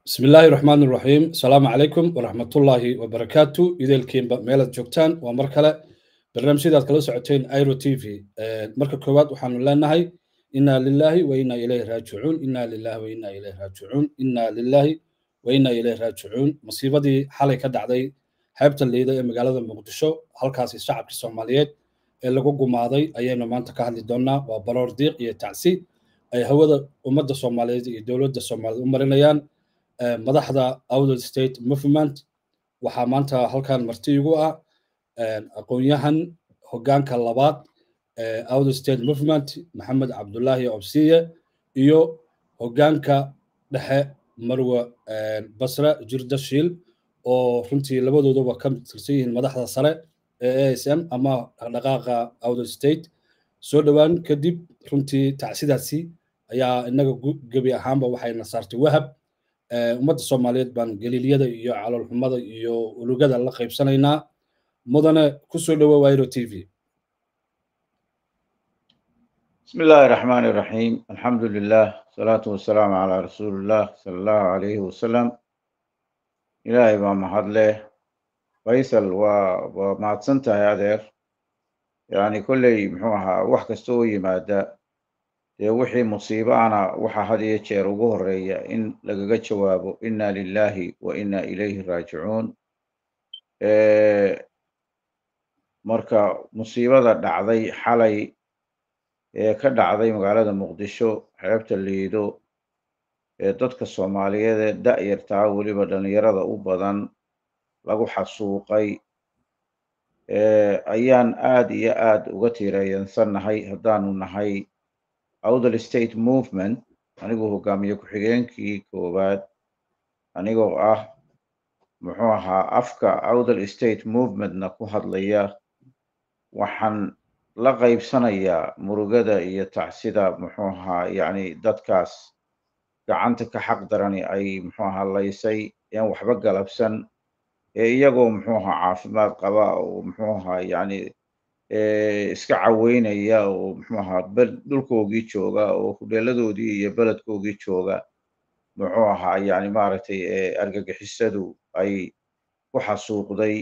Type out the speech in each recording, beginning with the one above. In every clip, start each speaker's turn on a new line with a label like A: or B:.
A: bismi illaahi raxmaan iraxiim asalaamu calaykum waraxmatullaahi wabarakaatu ideelkiinba meelaad joogtaan waa mar kale barnaamijyadaad kala socoteen iro t v marka koowaad waxaanu leenahay inaa lilaahi wa inaa ilayhi raajicuun inaa lilaahi wa inaa ilayhi raajicuun inaa lilaahi wa inaa ilayhi raajicuun masiibadii xalay ka dhacday xeebta liida ee magaalada muqdisho halkaasi shacabkii soomaaliyeed ee lagu gumaaday ayaynu maanta ka hadli doonnaa waa baroor diiq iyo tacsi ay hawada ummadda soomaaliyeed iyo dowladda soomaaliyeed u marinayaan madaxda outer state movement waxaa maanta halkan marti igu ah aqoon-yahan hoggaanka labaad outer state movement maxamed cabdulaahi obsiye iyo hoggaanka dhexe marwe basre jirda shiil oo runtii labadooduba ka tirsan yihiin madaxda sare ee a s m ama dhaqdhaqaaqa outer state soo dhowaan kadib runtii tacsidaasi ayaa inaga gebi ahaanba waxayna saartay wahab ummadda soomaaliyeed baan galiilyada iyo caloolxumada iyo ulugada la qaybsanaynaa mudane ku soo dhowo wairo t v
B: بسم الله الرحمن الرحيم الحمد لله والصلاة والسلام على رسول الله صلى الله عليه وسلم إلهي ما محد له فيصل وما تسنتها يا دير يعني كل محوها وحكستوي مادة dee wixii musiibo ana waxa had iyo jeer ugu horeeya in lagaga jawaabo inna lillahi wa inna ilayhi raajicuun marka musiibada dhacday xalay ee ka dhacday magaalada muqdisho xeebta liido ee dadka soomaaliyeed ee da'yartaa weliba dhalinyarada u badan lagu xasuuqay ayaan aad iyo aad uga tiirayansannahay haddaanu nahay outer state movement anigoo hogaamiye ku-xigeenkii koowaad anigoo ah muxuu ahaa afka outer state movementna ku hadlaya waxaan la qaybsanayaa murugada iyo tacsida muxuu ahaa yacni dadkaas gacanta ka xaq darani ay muxuu ahaa laysay een waxba galabsan ee iyagoo muxuu ahaa caafimaad qaba oo muxuu ahaa yacni iska caweynaya oo muxuu ahaa dhulkoogii jooga oo hudheeladoodii iyo beledkoogii jooga muxuu ahaa yani maaragtay argagixisadu ay ku xasuuqday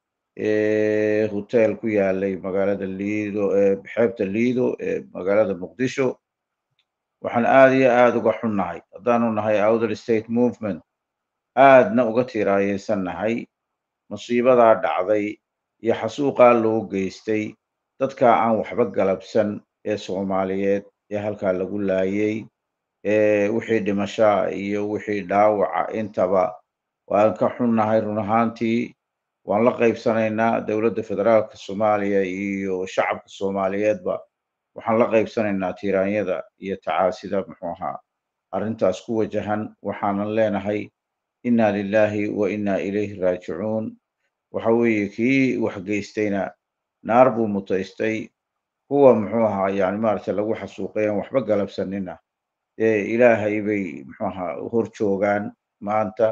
B: hotel ku yaalay magaalada liido xeebta liido ee magaalada muqdisho waxaan aad iyo aad uga xunnahay haddaanu nahay outer state movement aadna uga tiiraayeysannahay musiibadaa dhacday iyo xasuuqaa loo geystay dadka aan waxba galabsan ee soomaaliyeed ee halkaa lagu laayay ee wixii dhimashaa iyo wixii dhaawaca intaba waan ka xunnahay run ahaantii waan la qaybsanaynaa dowladda federaalka soomaaliya iyo shacabka soomaaliyeedba waxaan la qaybsanaynaa tiiraanyada iyo tacaasida muxuu ahaa arrintaas ku wajahan waxaanan leenahay inna lillahi wa inna ilayhi raajicuun waxa weeye kii wax geystayna naar buu mutaystay kuwa muxuu ahaa yani maaragtay lagu xasuuqay aan waxba galabsanina ee ilaahay bay muxuu ahaa hor joogaan maanta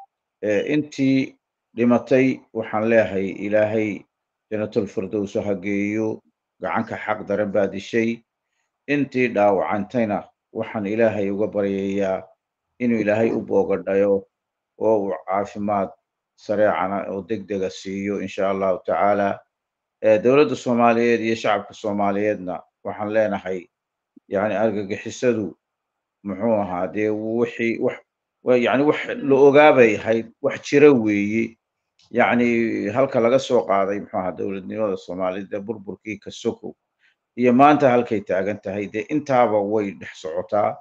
B: intii dhimatay waxaan leeyahay ilaahay janatul firdowso ha geeyo gacanka xaq daran baa dishay intii dhaawacantayna waxaan ilaahay uga baryayaa inuu ilaahay u boogadhayo oo uu caafimaad sareecana oo deg dega siiyo insha allahu tacaala dowladda soomaaliyeed iyo shacabka soomaaliyeedna waxaan leenahay yani argagixisadu muxuu ahaa dee wixii wax yani wax la ogaabay ahayd wax jira weeye yacni halka laga soo qaaday muxuu ahaa dowladnimada soomaaliyeed ee burburkii kasokow iyo maanta halkay taagan tahay dee intaaba way dhex socotaa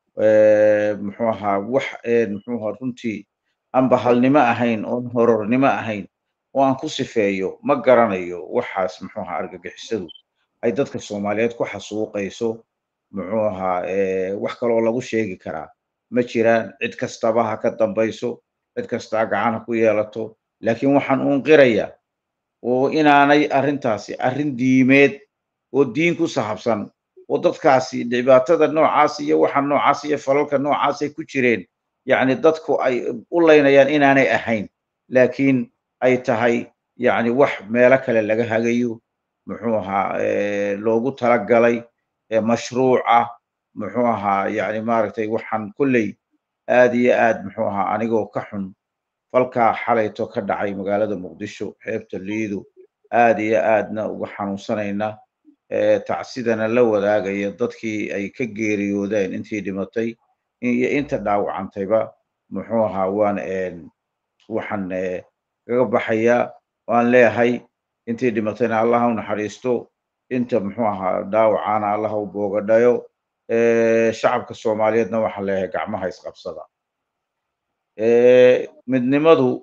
B: muxuu ahaa wax muxuu ahaa runtii aan bahalnimo ahayn oon horornimo ahayn oo aan ku sifeeyo ma garanayo waxaas muxuu ahaa argagixisadu ay dadka soomaaliyeed ku xasuuqayso muxuu ahaa wax kaloo lagu sheegi karaa ma jiraan cid kastaba ha ka dambayso cid kastaa gacan ha ku yeelato laakiin waxaan uun qirayaa oo inaanay arrintaasi arrin diimeed oo diin ku sahabsan oo dadkaasi dhibaatada noocaas iyo waxa noocaas iyo falalka noocaas ay ku jireen yacni dadku ay u laynayaan inaanay ahayn laakiin ay tahay yacni wax meelo kale laga hagayo muxuu ahaa loogu talagalay mashruuc ah muxuu ahaa yani maaragtay waxaan kolley aad iyo aad muxuu ahaa anigoo ka xun falkaa xalayto ka dhacay magaalada muqdisho xeebta liido aad iyo aadna uga xanuunsanayna tacsidana la wadaagaya dadkii ay ka geeriyoodeen intii dhimatay iyo inta dhaawacantayba muxuu ahaa waan waxaan kaga baxayaa waan leeyahay intii dhimatayna allah u naxariisto inta muxuu ahaa dhaawacaana allah u boogadhayo shacabka soomaaliyeedna waxaan leeyahay gacmaha isqabsada midnimadu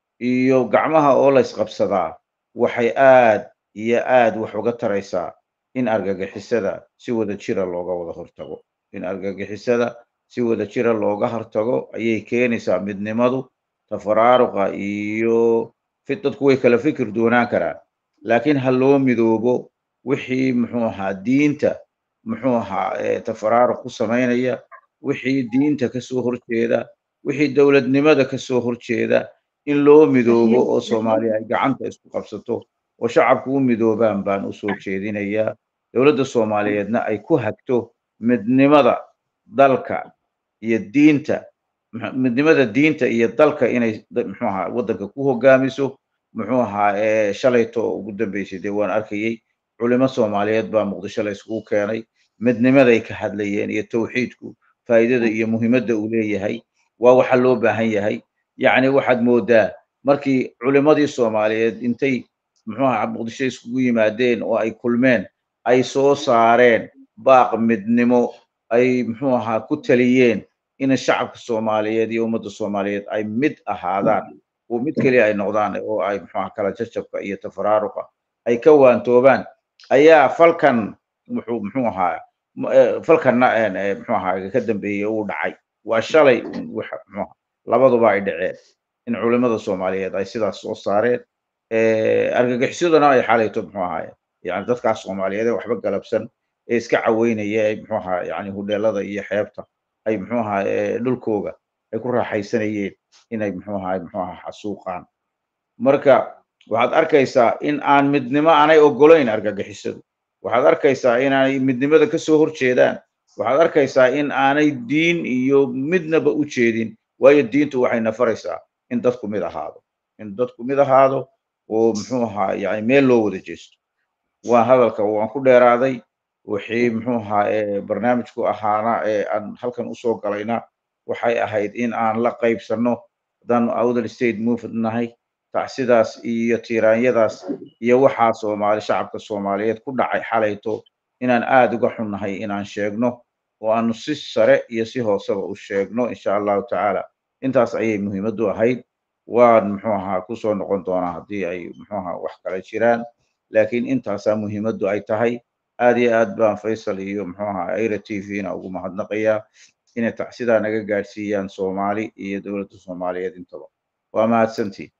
B: iyo gacmaha oo la isqabsadaa waxay aad iyo aad wax uga taraysaa in argagixisada si wada jira looga wada hortago in argagixisada si wada jira looga hortago ayay keenaysaa midnimadu tafaraaruqa iyo dadku way kala fikir doonaan karaan laakiin ha loo midoobo wixii muxuu ahaa diinta muxuu ahaa tafaraaruq ku samaynaya wixii diinta kasoo horjeeda wixii dowladnimada kasoo horjeeda in loo midoobo oo soomaaliya ay gacanta isku qabsato oo shacabku u midoobaan baan usoo jeedinayaa dowladda soomaaliyeedna ay ku hagto midnimada dalka iyo diinta midnimada diinta iyo dalka inay muxuu ahaa waddanka ku hogaamiso muxuu ahaa shalayto ugu dambeysay dee waan arkayey culimo soomaaliyeed baa muqdisho la isugu keenay midnimaday ka hadlayeen iyo tawxiidku faa'iidada iyo muhiimadda uu leeyahay waa waxa loo baahan yahay yacni waxaad moodaa markii culimadii soomaaliyeed intay muxuu ahaa muqdisho iskugu yimaadeen oo ay kulmeen ay soo saareen baaq midnimo ay muxuu ahaa ku taliyeen in shacabka soomaaliyeed iyo ummadda soomaaliyeed ay mid ahaadaan oo mid keliya ay noqdaan oo ay muxuu ahaa kala jajabka iyo tafaraaruqa ay ka waantoobaan ayaa falkan muxuu muxuu ahaa falkanna muxuu ahaa ka dambeeyey uu dhacay waa shalay wax muxuu ahaa labaduba ay dhaceen in culimada soomaaliyeed ay sidaas soo saareen argagixisaduna ay xalayto muxuu ahaa yani dadkaas soomaaliyeed ee waxba galabsan ee iska caweynaya ee muxuu ahaa yani hudheelada iyo xeebta ay muxuu ahaa dhulkooga ay ku raaxaysanayeen inay muxuu ahaa muxuu ahaa xasuuqaan marka waxaad arkaysaa in aan midnimo aanay ogolayn argagixisadu waxaad arkaysaa inaanay midnimada kasoo horjeedaan waxaad arkaysaa in aanay diin iyo midnaba u jeedin waayo diintu waxay nafaraysaa in dadku mid ahaado in dadku mid ahaado oo muxuu ahaa yani meel loo wada jeesto waa hadalka waan ku dheeraaday wixii muxuu ahaa barnaamijku ahaana ee aan halkan usoo galayna waxay ahayd in aan la qaybsanno haddaan outer state movement nahay tacsidaas iyo tiiraanyadaas iyo waxaa soomaali shacabka soomaaliyeed ku dhacay xalayto inaan aad uga xunnahay inaan sheegno oo aanu si sare iyo si hooseba u sheegno insha allahu tacaala intaas ayay muhiimaddu ahayd waan muxuu ahaa kusoo noqon doonaa haddii ay muxuu ahaa wax kale jiraan laakiin intaasaa muhiimaddu ay tahay aad iyo aad baan faysal iyo muxuu ahaa aira t v-na ugu mahadnaqayaa inay tacsidaa naga gaadhsiiyaan soomaali iyo dowladda soomaaliyeed intaba waa mahadsantiin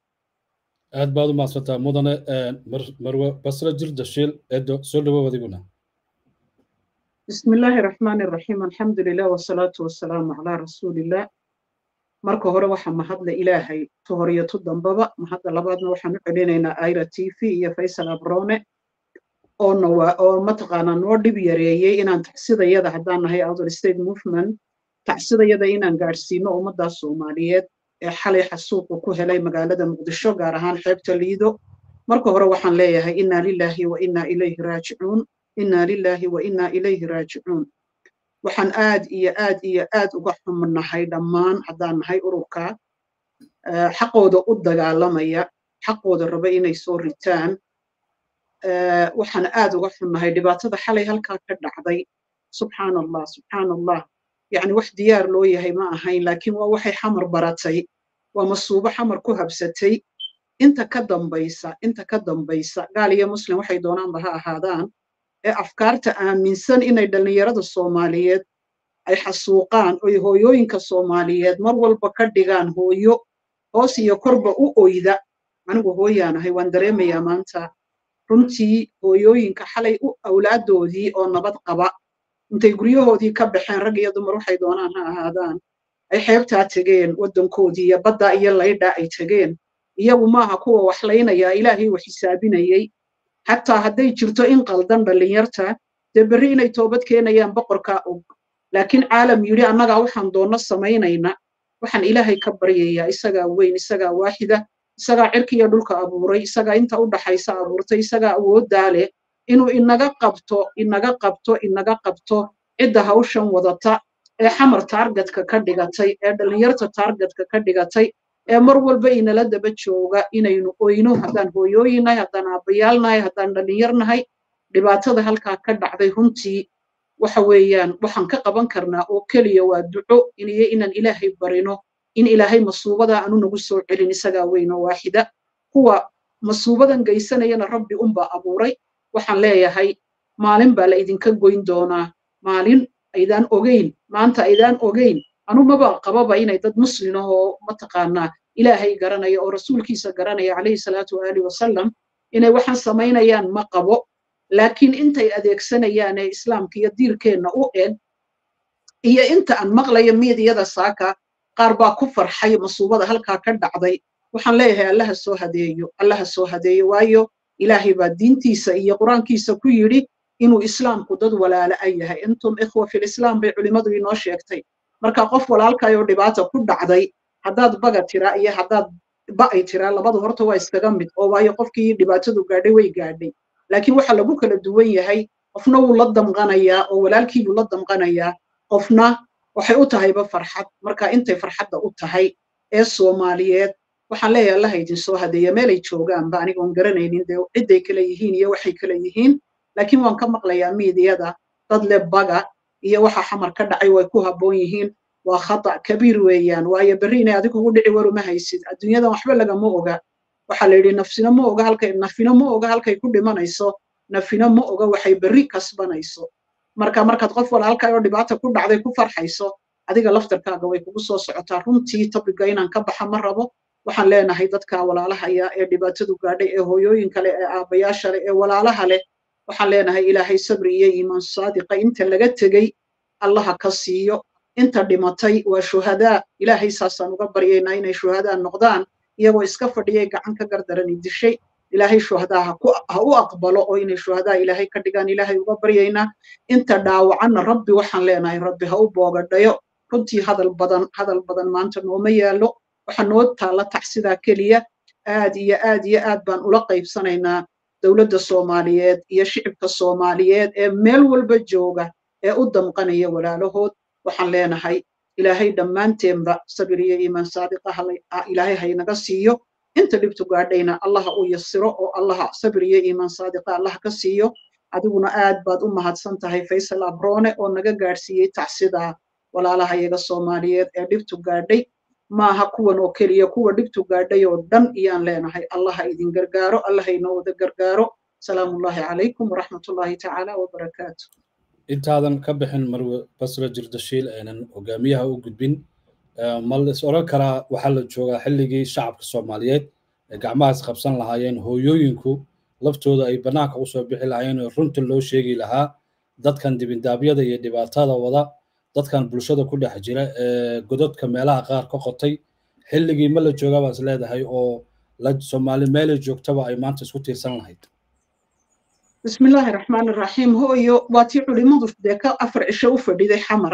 A: aad baad u mahadsantaa mudane marwe basre jirda shiil eedo soo dhawow adiguna
C: بسم الله الرحمن الرحيم الحمد لله والصلاة والسلام على رسول الله marka hore waxaa mahadla ilaahay ta horiyo tu dambaba mahadda labaadna waxaan u celinaynaa aira t v iyo faysal abrone oona waa oo mataqaanaa noo dhib yareeyey inaan tacsidayada haddaan nahay outer state movement tacsidayada inaan gaadhsiino ummaddaas soomaaliyeed ee xalay xasuuqu ku helay magaalada muqdisho gaar ahaan xeebta liido marka hore waxaan leeyahay inaa lilaahi wa inaa ilayhi raajicuun inaa lilaahi wa inaa ilayhi raajicuun waxaan aad iyo aad iyo aad uga xumnahay dhammaan haddaan nahay ururka xaqooda u dagaalamaya xaqooda raba inay soo ritaan waxaan aad uga xunnahay dhibaatada xalay halkaa ka dhacday subxaan allah subxaan allah yacni wax diyaar loo yahay ma ahayn laakiin waa waxay xamar baratay waa masuubo xamar ku habsatay inta ka dambaysa inta ka dambaysa gaal iyo muslim waxay doonaanba ha ahaadaan ee afkaarta aaminsan inay dhallinyarada soomaaliyeed ay xasuuqaan oy hooyooyinka soomaaliyeed mar walba ka dhigaan hooyo hoos iyo korba u oyda anigu hooyaanahay waan dareemayaa maanta runtii hooyooyinka xalay u awlaadoodii oo nabad qaba intay guryahoodii ka baxeen rag iyo dumar waxay doonaan ha ahaadaan ay xeebtaa tegeen waddankoodii iyo badda iyo laydha ay tegeen iyagu maaha kuwa waxlaynaya ilaahay wax xisaabinayey xataa hadday jirto in qaldan dhallinyarta dee berri inay toobad keenayaan boqorkaa og laakiin caalam yidhi annagaa waxaan doonno samaynayna waxaan ilaahay ka baryayaa isagaa weyn isagaa waaxida isagaa cirkiiyo dhulka abuuray isagaa inta u dhaxaysa abuurtay isagaa awooddaa leh inuu inaga qabto inaga qabto inaga qabto cidda hawshan wadata ee xamar taargetka ka dhigatay ee dhallinyarta taargetka ka dhigatay ee mar walba inala daba jooga inaynu oyno haddaan hooyooyinnahay haddaan aabbayaalnahay haddaan dhallinyarnahay dhibaatada halkaa ka dhacday runtii waxa weeyaan waxaan ka qaban karnaa oo keliya waa duco iniyo inaan ilaahay barino in ilaahay masuubada aanu nagu soo celin isagaa weyn oo waaxida kuwa masuubadan geysanayana rabbi unbaa abuuray waxaan leeyahay maalin baa la idinka goyn doonaa maalin aydaan ogeyn maanta aydaan ogeyn anu maba qababa inay dad muslin ahoo mataqaanaa ilaahay garanaya oo rasuulkiisa garanaya calayhi salaatu waali wasalam inay waxaan samaynayaan ma qabo laakiin intay adeegsanayaan ee islaamka iyo diirkeenna u eg iyo inta aan maqlayo miidiyada saaka qaar baa ku farxay masuubada halkaa ka dhacday waxaan leeyahay allaha soo hadeeyo allaha soo hadeeyo waayo ilaahay baa diintiisa iyo qur-aankiisa ku yidhi inuu islaamku dad walaala a yahay intum ikhwa filislaam bay culimmadu inoo sheegtay marka qof walaalkayoo dhibaata ku dhacday haddaad baga tiraa iyo haddaad ba'ay tiraa labadu horta waa iskaga mid oo waayo qofkii dhibaatadu gaadhay way gaadhay laakiin waxa lagu kala duwan yahay qofna wuu la damqanayaa oo walaalkiibuu la damqanayaa qofna waxay u tahayba farxad marka intay farxadda u tahay ee soomaaliyeed waxaan leeyahay allaha idin soo hadeeya meelay joogaanba anigoon garanaynin dee cidday kala yihiin iyo waxay kala yihiin laakiin waan ka maqlayaa miidiyada dad le baga iyo waxa xamar ka dhacay way ku habboon yihiin waa khata kabiir weeyaan waayo berri inay adigu ugu dhici waruma haysid adduunyadan waxba lagama oga waxaa la yidhi nafsina ma oga halkay nafina ma oga halkay ku dhimanayso nafina ma oga waxay berri kasbanayso marka markaad qof walaalkaa oo dhibaata ku dhacday ku farxayso adiga laftarkaaga way kugu soo socotaa runtii tobiga inaan ka baxa ma rabo waxaan leenahay dadka walaalahaya ee dhibaatadu gaadhay ee hooyooyinka leh ee aabbayaasha leh ee walaalaha leh waxaan leenahay ilaahay sabri iyo iimaan saadiqa inta laga tegey allaha ka siiyo inta dhimatay waa shuhadaa ilaahay saasaan uga baryaynaa inay shuhadaa noqdaan iyagoo iska fadhiyay gacan ka gardarani dishay ilaahay shuhadaa ha u aqbalo oo inay shuhadaa ilaahay ka dhigaan ilaahay uga baryaynaa inta dhaawacanna rabbi waxaan leenahay rabbi ha u boogadhayo runtii hadal badan hadal badan maanta nooma yaallo waxa noo taalla tacsidaa keliya aad iyo aad iyo aad baan ula qaybsanaynaa dowladda soomaaliyeed iyo shicibka soomaaliyeed ee meel walba jooga ee u damqanaya walaalahood waxaan leenahay ilaahay dhammaanteenba sabir iyo iimaan saadiqa ilaahay haynaga siiyo inta dhibtu gaadhayna allaha u yasiro oo allaha sabir iyo iimaan saadiqa allaha ka siiyo adiguna aad baad u mahadsan tahay faysal abrone oo naga gaadhsiiyey tacsidaa walaalaha iyaga soomaaliyeed ee dhibtu gaadhay maaha kuwan oo keliya kuwa dhibtu gaadhay oo dhan iyaan leenahay allaha idin gargaaro allaha inoo wada gargaaro salaamullahi calaykum waraxmatullahi tacaala wabarakaatu
A: intaadan ka bixin marwe basra jirdashiil aynan hogaamiyaha u gudbin ma lais odhan karaa waxaa la joogaa xilligii shacabka soomaaliyeed ee gacmahaas qabsan lahaayeen hooyooyinku laftooda ay bannaanka usoo bixi lahaayeen oo runta loo sheegi lahaa dadkan dibindaabyada iyo dhibaatada wada dadkan bulshada ku dhex jira ee gododka meelaha qaar ka qotay xilligii ma la joogaa baas leedahay oo soomaali meelay joogtaba ay maanta isku tiirsan lahayd
C: bismillaahi raxmaani raxiim hooyo waa tii culimmadu dee ka afar cisho u fadhiday xamar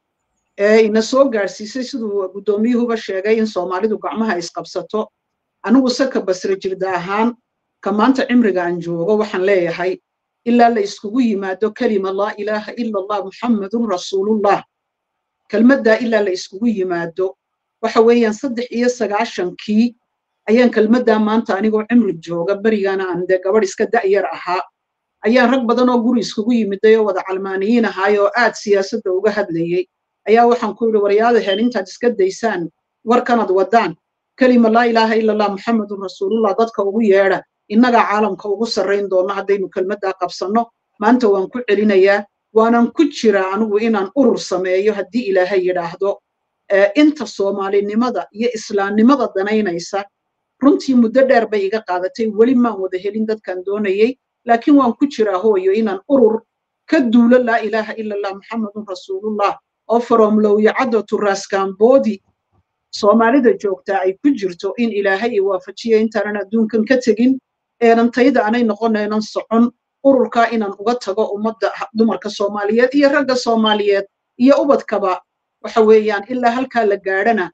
C: ee ina soo gaadhsiisay siduu guddoomiyuhuba sheegay in soomaalidu gacmaha isqabsato anigu saka basre jirda ahaan ka maanta cimriga aan joogo waxaan leeyahay ilaa la iskugu yimaado kelima laa ilaaha ila allah muxammadun rasuulullah kelmaddaa ilaa la iskugu yimaado waxa weeyaan saddex iyo sagaashankii ayaan kelmaddaa maanta anigoo cimri jooga berigaana aan dee gabadh iska da'yar ahaa ayaan rag badan oo guri iskugu yimiday oo wada calmaaniyiin ahaay oo aad siyaasadda uga hadlayey ayaa waxaan ku yidhi waryaadaheen intaad iska daysaan warkanad waddaan kelima laa ilaaha ila allah muxammadun rasuulullah dadka ugu yeedha innagaa caalamka ugu sarrayn doonno haddaynu kelmaddaa qabsanno maanta waan ku celinayaa waanan ku jiraa anigu inaan urur sameeyo haddii ilaahay yidhaahdo inta soomaalinimada iyo islaamnimada danaynaysa runtii muddo dheer bay iga qaadatay weli maan wada helin dadkan doonayey laakiin waan ku jiraa hooyo inaan urur ka duulo laa ilaaha ila allah muxammadun rasuulullah oo faromlowyacaddo turaaskamboodi soomaalida joogtaa ay ku jirto in ilaahay i waafajiya intaanan adduunkan ka tegin eenan tayda aanay noqonaynan socon ururkaa inaan uga tago ummadda dumarka soomaaliyeed iyo ragga soomaaliyeed iyo ubadkaba waxa weeyaan ilaa halkaa la gaadhana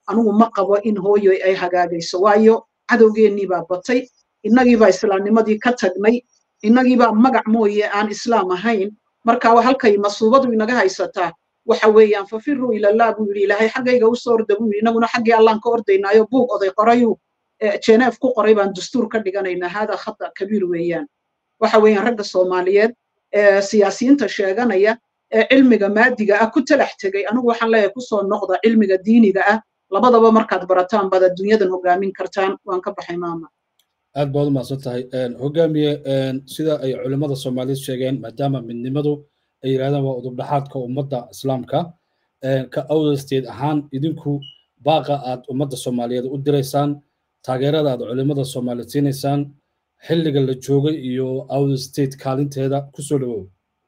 C: anigu ma qabo in hooyo ay hagaagayso waayo cadowgeennii baa batay innagiibaa islaamnimadii ka tagnay innagiibaa magac mooye aan islaam ahayn marka halkay masuubadu inaga haysataa waxa weeyaan fafiruu ilallah buu yidhi ilaahay xaggayga usoo orda buu yidhi innaguna xaggii allaan ka ordaynaayo buug oday qorayuu jeneef ku qoray baan dastuur ka dhiganaynaa haadaa khata kabiir weeyaan waxa weeyaan ragga soomaaliyeed ee siyaasiyiinta sheeganaya ee cilmiga maadiga ah ku talax tegay anigu waxaan leeyahay kusoo noqda cilmiga diiniga ah labadaba markaad barataan baad adduunyadan hogaamin kartaan waan ka baxay maama
A: aad baad u mahadsan tahay hogaamiye sida ay culimmada soomaaliyeed sheegeen maadaama midnimadu ay yidhahdaan waa udubdhaxaadka ummadda islaamka ka awdasteed ahaan idinku baaqa aad ummadda soomaaliyeed u diraysaan taageerada aad culimmada soomaaliyeed siinaysaan xilliga la joogay iyo outer state kaalinteeda kusoo dhawow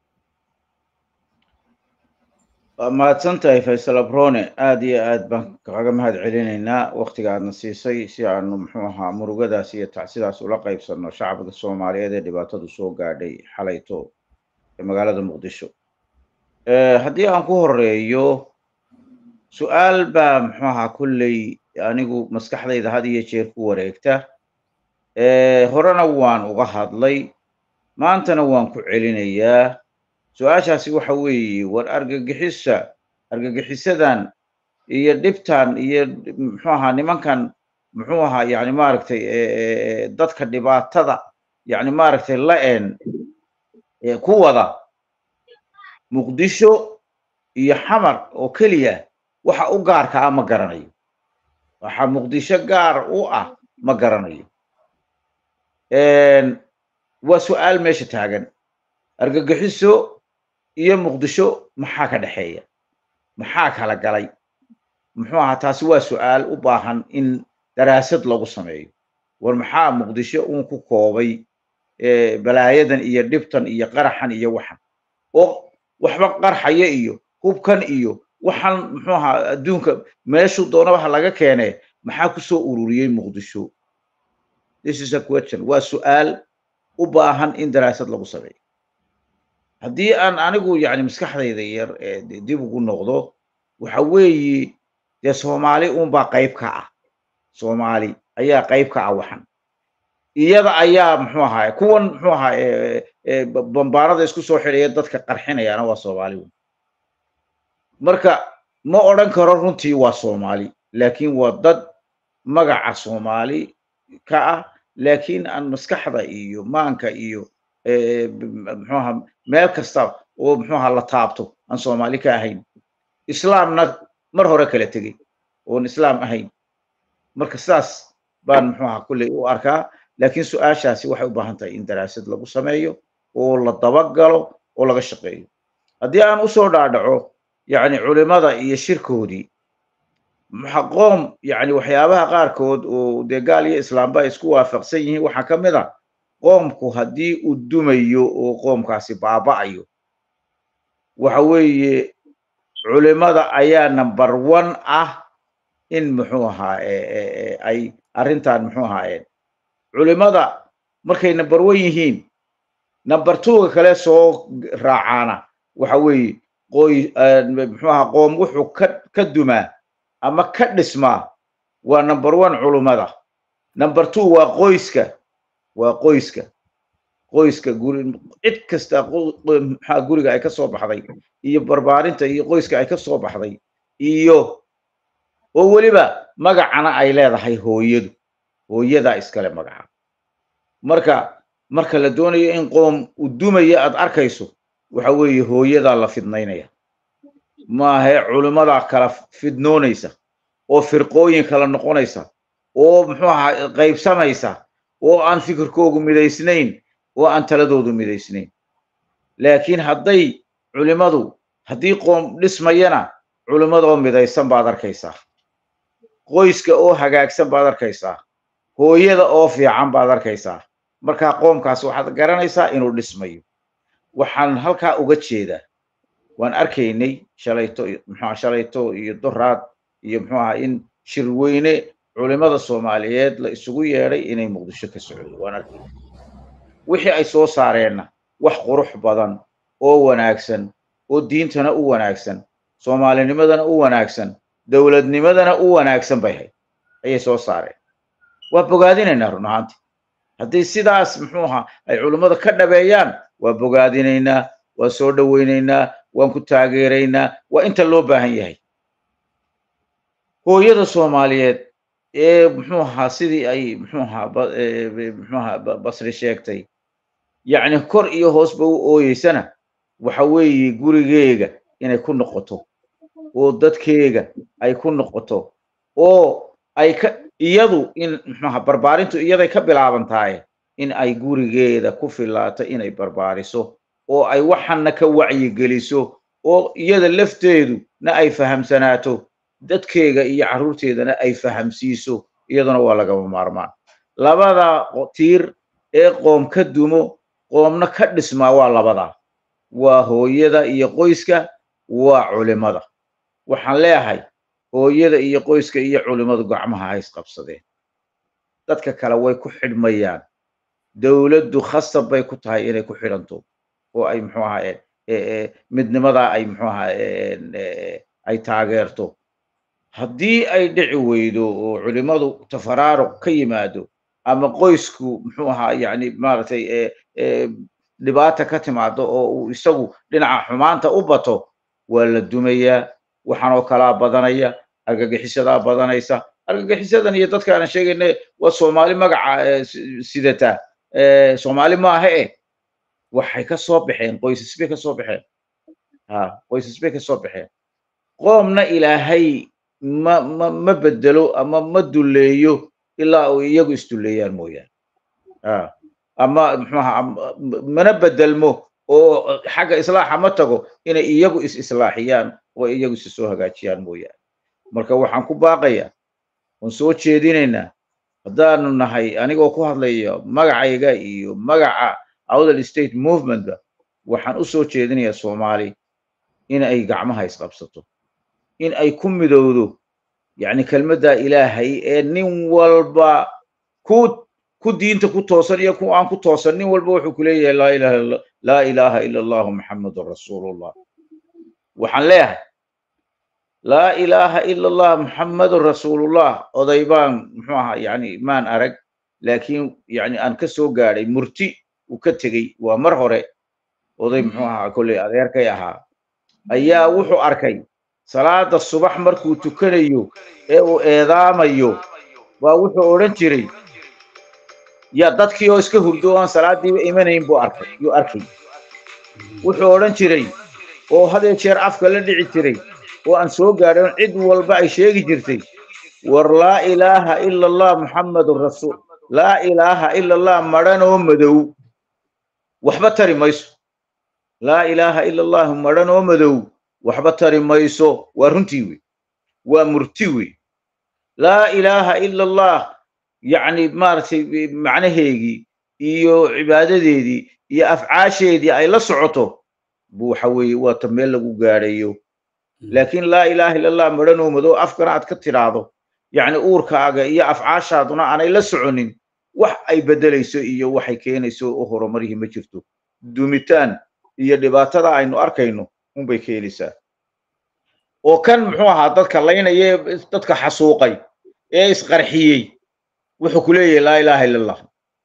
B: waa mahadsan tahay faysal abrone aad iyo aad baan kaga mahad celinaynaa waktiga aadna siisay si aanu muxuu ahaa murugadaas iyo tacsidaas ula qaybsanno shacabka soomaaliyeed ee dhibaatadu soo gaadhay xalayto ee magaalada muqdisho haddii aan ku horeeyo su-aal baa muxuu ahaa kolley anigu maskaxdayda had iyo jeer ku wareegta horena waan uga hadlay maantana waan ku celinayaa su-aashaasi waxa weeye war argagixisa argagixisadan iyo dhibtan iyo muxuu ahaa nimankan muxuu ahaa yani maaragtay dadka dhibaatada yani maaragtay la-en ku wada muqdisho iyo xamar oo keliya waxa u gaarka ah ma garanayo waxa muqdisho gaar u ah ma garanayo waa su-aal meesha taagan argagixiso iyo muqdisho maxaa ka dhexeeya maxaa kala galay muxuu ahaa taasi waa su-aal u baahan in daraasad lagu sameeyo war maxaa muqdisho uun ku koobay balaayadan iyo dhibtan iyo qaraxan iyo waxan oo waxba qarxaya iyo hubkan iyo waxan muxuu ahaa adduunka meeshuu doonaba ha laga keene maxaa kusoo ururiyey muqdisho this is a question waa su-aal u baahan in daraasad lagu sameeyo haddii aan anigu yani maskaxdayda yar dib ugu noqdo waxa weeye dee soomaali unbaa qayb ka ah soomaali ayaa qayb ka ah waxan iyada ayaa muxuu ahaa kuwan muxuu ahaa bambaanada isku soo xidhaya dadka qarxinayaana waa soomaali wen marka ma odran karo runtii waa soomaali laakiin waa dad magaca soomaali ka ah laakiin aan maskaxda iyo maanka iyo muxuu ahaa meel kasta oo muxuu ahaa la taabto aan soomaali ka ahayn islaamna mar hore kala tegey oon islaam ahayn marka sidaas baan muxuu ahaa kulley u arkaa laakiin su-aashaasi waxay u baahan tahay in daraasad lagu sameeyo oo la dabagalo oo laga shaqeeyo haddii aan usoo dhaadhaco yani culimada iyo shirkoodii qoom yani waxyaabaha qaarkood oo dee gaal iyo islaamba ay isku waafaqsan yihiin waxaa ka mid a qoomku haddii uu dumayo oo qoomkaasi baaba'ayo waxa weeye culimada ayaa number one ah in muxuu ahaa ay arrintan muxuu ahaa culimada markay number one yihiin number twoga kale soo raacaana waxa weeye qoy muxuu ahaa qoom wuxuu ka ka dumaa ama ka dhismaa waa number one culimada number two waa qoyska waa qoyska qoyska guri cid kasta maxaa guriga ay ka soo baxday iyo barbaarinta iyo qoyska ay ka soo baxday iyo oo weliba magacana ay leedahay hooyadu hooyadaa iskale magaca marka marka la doonayo in qoom u dumaya aad arkayso waxa weeye hooyadaa la fidnaynaya maahe culimadaa kala fidnoonaysa oo firqooyin kala noqonaysa oo muxuu ahaa qaybsamaysa oo aan fikirkoogu midaysnayn oo aan taladoodu midaysnayn laakiin hadday culimadu haddii qoom dhismayana culimadoo midaysan baad arkaysaa qoyska oo hagaagsan baad arkaysaa hooyada oo fiican baad arkaysaa markaa qoomkaas waxaad garanaysaa inuu dhismayo waxaan halkaa uga jeedaa waan arkaynay shalayto muxua shalayto iyo doraad iyo muxuu ahaa in shirweyne culimada soomaaliyeed la isugu yeedhay inay muqdisho ka socdo waan arkaynay wixii ay soo saareenna wax qurux badan oo wanaagsan oo diintana u wanaagsan soomaalinimadana u wanaagsan dowladnimadana u wanaagsan bay hayd ayay soo saareen waa bogaadinaynaa run ahaanti haddii sidaas muxuu ahaa ay culummada ka dhabeeyaan waa bogaadinaynaa waa soo dhowaynaynaa waan ku taageeraynaa waa inta loo baahan yahay hooyada soomaaliyeed ee muxuu ahaa sidii ay muxuu ahaa muxuu ahaa basri sheegtay yacni kor iyo hoosba u ooyeysana waxa weeye gurigeega inay ku noqoto oo dadkeega ay ku noqoto oo ay ka iyadu in muxuaha barbaarintu iyaday ka bilaaban tahay in ay gurigeeda ku filaato inay barbaariso oo ay waxana ka wacyigeliso oo iyada lafteedu na ay fahamsanaato dadkeega iyo carruurteedana ay fahamsiiso iyaduna waa lagama maarmaan labada tiir ee qoom ka dumo qoomna ka dhismaa waa labadaa waa hooyada iyo qoyska waa culimada waxaan leeyahay hooyada iyo qoyska iyo culimmadu gacmaha ha isqabsadeen dadka kale way ku xidhmayaan dowladdu khasab bay ku tahay inay ku xidhanto oo ay muxuu ahaa midnimadaa ay muxuu ahaa ay taageerto haddii ay dhici weydo oo culimmadu tafaraaruq ka yimaado ama qoysku muxuu ahaa yani maaragtay dhibaata ka timaado oo uu isagu dhinaca xumaanta u bato waa la dumayaa waxaan oo kalaa badanaya argagixisadaa badanaysa argagixisadan iyo dadka aanan sheegayna waa soomaali magaca sidata soomaali maaha eh waxay ka soo baxeen qoysas bay ka soo baxeen ha qoysas bay ka soo baxeen qoomna ilaahay ma ma ma bedelo ama ma duleeyo ilaa uu iyagu isduleeyaan mooyaane ha ama muxuaha mana bedelmo oo xagga islaaxa ma tago inay iyagu is islaaxiyaan oo iyagu is soo hagaajiyaan mooyaane marka waxaan ku baaqayaa waan soo jeedinaynaa haddaanu nahay anigoo ku hadlaya magacayga iyo magaca outer state movementka waxaan u soo jeedinayaa soomaali in ay gacmaha isqabsato in ay ku midowdo yacni kelmadda ilaahay ee nin walba ku ku diinta ku toosan iyo ku aan ku toosan nin walba wuxuu ku leeyahay laa ilaha laa ilaha ila allahu muxammadun rasuulullah waxaan leeyahay laa ilaha ila allah muxammadun rasuulullah oday baan muxuu ahaa yani maan arag laakiin yani aan ka soo gaadhay murti uu ka tegey waa mar hore oday muxuu ahaa kolley adeerkay ahaa ayaa wuxuu arkay salaada subax markuu tukanayo ee uu eedaamayo waa wuxuu odhan jiray ya dadkii oo iska hurdo aan salaadiiba imanayn buu arkay yuu arkay wuxuu odhan jiray oo hadee jeer afka la dhici jiray oo aan soo gaadhin cid walba ay sheegi jirtay war laa ilaaha ila allah muxammadun rasuul laa ilaaha ila allah madhanoo madow waxba tari mayso laa ilaaha ila allahu madhanoo madow waxba tari mayso waa runtii wey waa murti wey laa ilaaha ila allah yacni maaragtay macnaheegii iyo cibaadadeedii iyo afcaasheedii ay la socoto bu waxa weeye waa ta meel lagu gaadhayo laakiin laa ilaha illa allah madhanoo madow afkana aad ka tidhaahdo yacni uurkaaga iyo afcaashaaduna aanay la soconin wax ay beddelayso iyo waxay keenayso oo horumarihii ma jirto dumitaan iyo dhibaatada aynu arkayno unbay keenaysaa oo kan muxuu ahaa dadka laynaya dadka xasuuqay ee isqarxiyey wuxuu ku leeyahay laa ilaha illa allah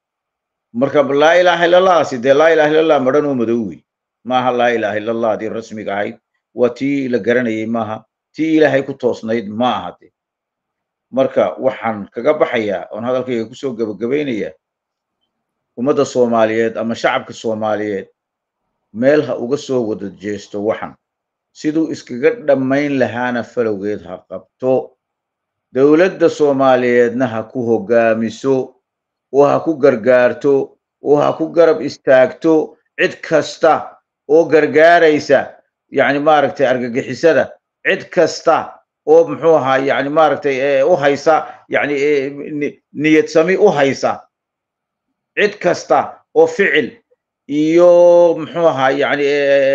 B: marka laa ilaha illa allahsi dee laa ilaha illa allah madhanoo madow wey maaha laa ilaha illa allah haddii rasmiga ahayd waa tii la garanayay maaha tii ilaahay ku toosnayd ma aha de marka waxaan kaga baxayaa oon hadalkayga kusoo gebagabaynayaa ummadda soomaaliyeed ama shacabka soomaaliyeed meel ha uga soo wada jeesto waxan siduu iskaga dhammayn lahaana falowgeed ha qabto dowladda soomaaliyeedna ha ku hoggaamiso oo ha ku gargaarto oo ha ku garab istaagto cid kasta oo gargaaraysa yacni maaragtay argagixisada cid kasta oo muxuu ahaa yani maaragtay u haysa yani niyad sami u haysa cid kasta oo ficil iyo muxuu ahaa yani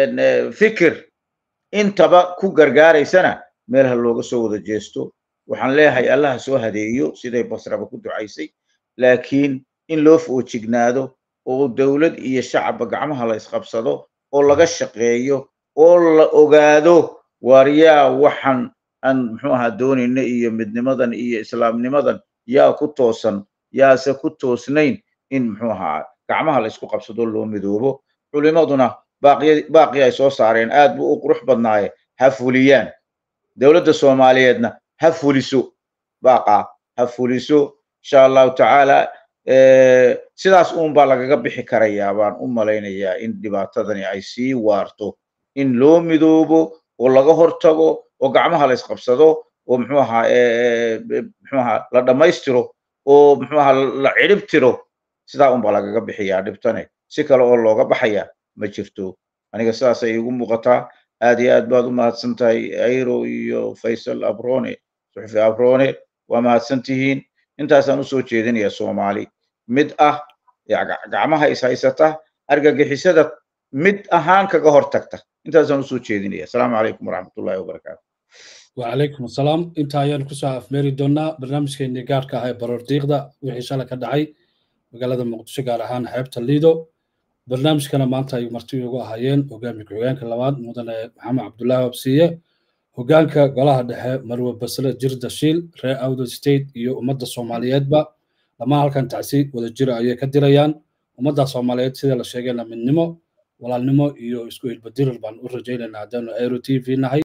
B: fikir intaba ku gargaaraysana meelha looga soo wada jeesto waxaan leeyahay allaha soo hadeeyo siday basraba ku ducaysay laakiin in loo foojignaado oo dowlad iyo shacabba gacmaha la isqabsado oo laga shaqeeyo oo la ogaado waaryaa waxan aan muxuu ahaa doonayna iyo midnimadan iyo islaamnimadan yaa ku toosan yaase ku toosnayn in muxuu ahaa gacmaha la isku qabsado loo midoobo culimaduna baaqiya baaqii ay soo saareen aad buu u qurux badnaaye ha fuliyaan dowladda soomaaliyeedna ha fuliso baaqa ha fuliso insha allahu tacaala sidaas uun baa lagaga bixi karayaa baan u malaynayaa in dhibaatadani ay sii waarto in loo midoobo oo laga hortago oo gacmaha la isqabsado oo muxuu ahaa muxuu ahaa la dhammaystiro oo muxuu ahaa la cidhib tiro sidaa un baa lagaga bixiyaa dhibtane si kale oo looga baxaya ma jirto aniga sidaasay igu muuqataa aad iyo aad baad u mahadsan tahay airo iyo faysal abrone suxufi abrone waa mahadsan tihiin intaasaan usoo jeedinaya soomaali mid ah gacmaha is haysata argagixisada mid ahaan kaga hortagta intaasaan usoo jeedinaya asalaamu calaykum waraxmatullahi wabarakaatu
A: وعليكم السلام انت ayaan ku soo afmeeri doonaa barnaamijkeennii gaarka ah ee baroordiiqda wixii shalay ka dhacay magaalada muqdisho gaar ahaan xeebta liido barnaamijkana maanta ay marti ugu ahaayeen hogaamiye ku-xigeenka labaad mudane maxamed cabdullaahi wabsiiye hogaanka golaha dhexe marwe basre jirda shiil reer awdo state iyo ummadda soomaaliyeedba dhammaan halkan tacsi wada jira ayay ka dirayaan ummadda soomaaliyeed sida la sheegayna midnimo walaalnimo iyo isku ilbadirir baan u rajaynaynaa haddaanu aero t v nahay